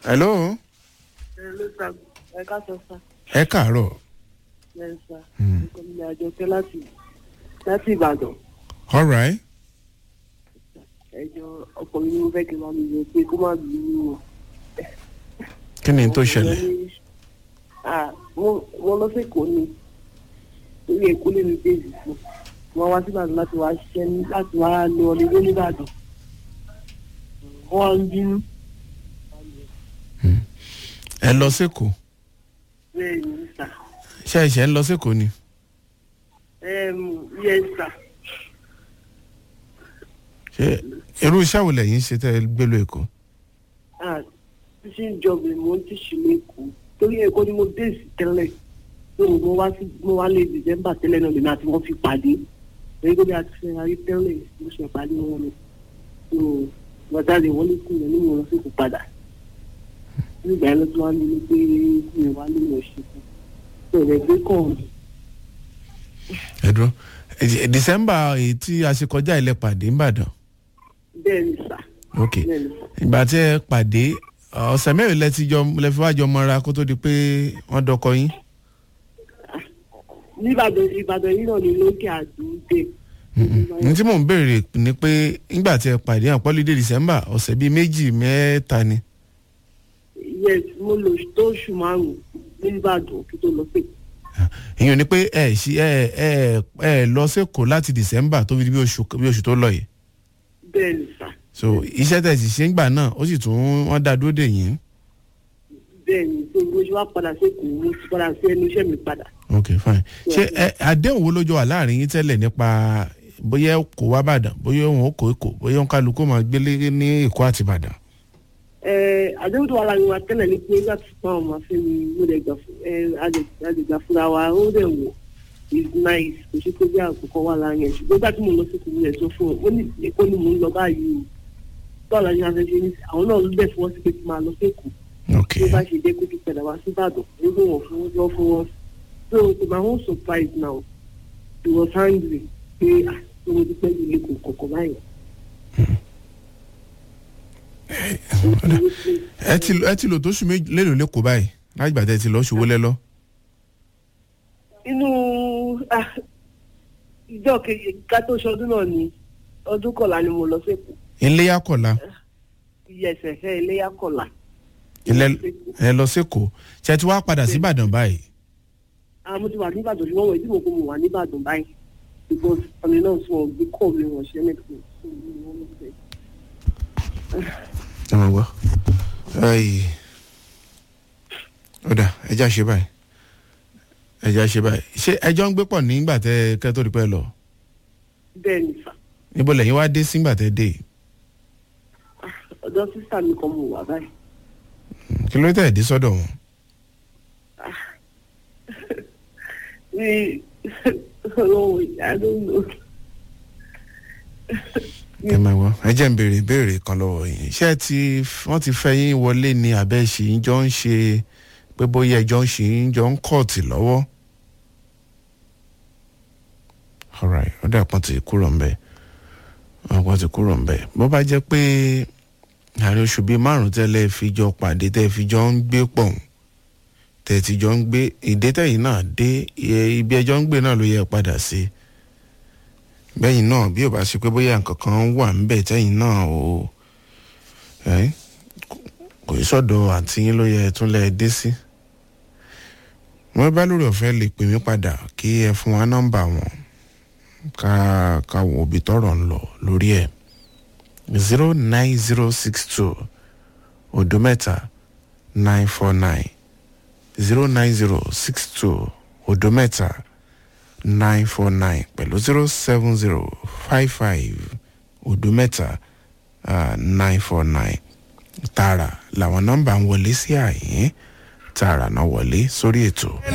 hello ẹ ló sà ẹ ká sọ sà ẹ káàárọ̀ ẹ sà nǹkan mi àjọkẹ́ láti láti ìbàdàn all right ẹjọ ọkọ mi ni mo fẹ́ kí n máa mi lọ pé kó má bí mi o. kí ni tó ṣẹlẹ̀ Ah, mo mo lọ sí èkó ni lórí èkó lè mi bèèrè fún wọn wá síbàdàn láti wá ṣiṣẹ́ ní láti wá lọ ọdún nìbàdàn wọn ń bínú ẹ lọ sẹ́kọ̀ọ́ bẹ́ẹ̀ ni sà ṣe ẹ̀ṣẹ̀ ń lọ sẹ́kọ̀ọ́ ni yẹ sà ṣe irú iṣẹ́ wo lẹ́yìn ṣe tẹ́ ẹ gbé lọ èkó ṣíṣe ìjọba mo ń tíṣì lẹ́kọ̀ọ́ torí èkó ni mo dé sí tẹ́lẹ̀ tó mo wá sí mo wá lé december tẹ́lẹ̀ náà lèmi àti wọ́n fi pàdé èyí tó bí a ti fẹ́ ayé tẹ́lẹ̀ mo ṣe pàdé wọn ni tó wọ́tàlẹ̀ wọ́n lè kún mi mo lọ sí kò padà nígbà yẹn ló tún wá ní ní pé mi ò wá ní mo ṣe fún tó rẹ̀ gbé kàn mí. ẹ dúró ẹ- december èyí tí a ṣe kọjá ilẹ̀ pàdé ńbàdàn bẹ́ẹ̀ ni sà ok bẹ́ẹ̀ ni sà ìgbà tí ẹ pàdé ọ̀sẹ̀ mẹ́rin lẹ ti jọ lẹ fi wá jọ mọ́ra kó tó di pé wọ́n dọkọ yín níbàdàn ìbàdàn yìí náà ni lókè àdúgbò ní tí mò ń béèrè ni pé nígbà tí ẹ pàdé àpọ́lídé december ọ̀sẹ̀ bíi méjì mẹ́ta ni yes mo lò tó oṣù márùn-ún níbàdàn kí tó lọ sí ìyẹn ni pé ẹ ṣí ẹ ẹ ẹ lọ sẹ́kọ̀ọ́ láti december tó fi di bí oṣù bí oṣù tó lọ yìí bẹ́ẹ̀ ni sà so iṣẹ́ tẹ̀ sì ṣe ń gbà náà ó sì tún wọ́n dá dúró dè yín bẹ́ẹ̀ ni tó bó ṣe wá padà sékòó mo ti padà sí ẹnu iṣẹ́ mi padà. ok fine ṣé ẹ àdéhùn wo ló jọ wà láàrin yín tẹ́lẹ̀ nípa bóyá kò wá bàdàn bóyá òun ò kó èkó bóyá òun kálukú máa gbélé ní èkó àti ìbàdàn. ẹ àdéhùn tó wà láàrin wa tẹ́lẹ̀ ni pé láti fún àwọn ọmọ fẹ́ mi mo lè gbà fún ẹ àdègbà fúnra wa ó dẹ̀ wò is nice kò ṣe pé bí àkókò wà láàrin ẹ̀ ṣùgbọ́n gbà tí mo lọ sí kùnú ẹ̀ sọ fún ọ ó ní èkó ni mò ń lọ báyìí o báwo la ṣe máa fẹ́ ṣe ní àwọn náà ló bẹ̀ fún wọn sí pé kí n máa lọ sí èkó ok tó bá ṣe dé kó tó padà wá sí ìbàdàn nígbà wọn fún wọn jọ fún wọn so to my own surprise now he was angry pé ah tó mo dúpẹ́ yìí lè kó kọ̀ọ̀kan báyìí. ẹ ti ẹ ti lò tó sùn méjì lélòó lẹ́kọ̀ọ́ báyìí láti gbà tẹ́ ti lọ ṣòwò lẹ́lọ́. inú ah, ìjọ kejì ká tó ṣọdún náà ni ọdún kọ̀ọ̀la ni mo lọ sẹ́kọ̀ọ́ iléyà kọ̀la iyẹsẹ̀ fẹ́ iléyà kọ̀ọ̀la. ilẹ̀ ẹ lọ sẹ́kọ̀ọ́ ṣe ti wá padà sí ìbàdàn báyìí. ah mo ti wà níbàdàn ṣùgbọ́n wọ́n ìdí mo kó mo wà níbàdàn báyìí because ọ̀nà náà sọ gbé kọ́ mi wọ̀n ṣẹ́ nẹ́tìkì ẹ máa gbọ́ ayi ó dà ẹja ṣe báyìí ẹja ṣe báyìí ṣé ẹjọ́ ń gbé pọ̀ nígbà tẹ́ kẹ́ tó di pẹ́ lọ bẹ́ẹ̀ ni sà níbo lẹ́yìn wá dé sígbà tẹ́ dé ọ̀dọ́ sísà mi kan mo wà báyìí. kí ló tẹ̀ dé sọ́dọ̀ wọn. We, oh, I don't know. ẹ máa gbọ́ ẹ jẹ́ ń béèrè ìbéèrè kan lọ́wọ́ yìí ṣé ẹ ti wọ́n ti fẹ́ yín wọlé ni àbẹ́ ṣì ń jọ ń ṣe pé bóyá ẹjọ́ ń ṣì ń jọ ń kọ́ọ̀tì lọ́wọ́. alright ó dà pọ́n ti kúrò ń bẹ̀ ọ̀pọ̀ ti kúrò ń bẹ̀ bó bá jẹ́ pé àárín oṣù bíi márùn tẹ́lẹ̀ fi jọ pàdé tẹ́ fi jọ ń gbé pọ̀ tẹ́ ti jọ ń gbé ìdẹ́tẹ̀yìn náà dé ibi ẹjọ́ ń gbé náà ló yẹ padà sí i bẹ́yìn náà bí ò bá ṣe pé bóyá nǹkan kan wà ńbẹ̀ tẹ́yìn náà ò ẹ́ kò í sọ̀dọ̀ àti yín ló yẹ tún lẹ́ dé sí. wọ́n bá lórí ọ̀fẹ́ lè pè mí padà kí ẹ fún wa nọ́mbà wọn ká ká wo òbí tọrọ ń lọ lórí ẹ̀ zero nine zero six two odo mẹ́ta nine four nine zero nine zero six two odo mẹ́ta nine four nine pẹ̀lú zero seven zero five five odo mẹ́ta nine four nine tààrà làwọn nọ́mbà ń wọlé sí àyín tààrà náà wọlé sórí ètò.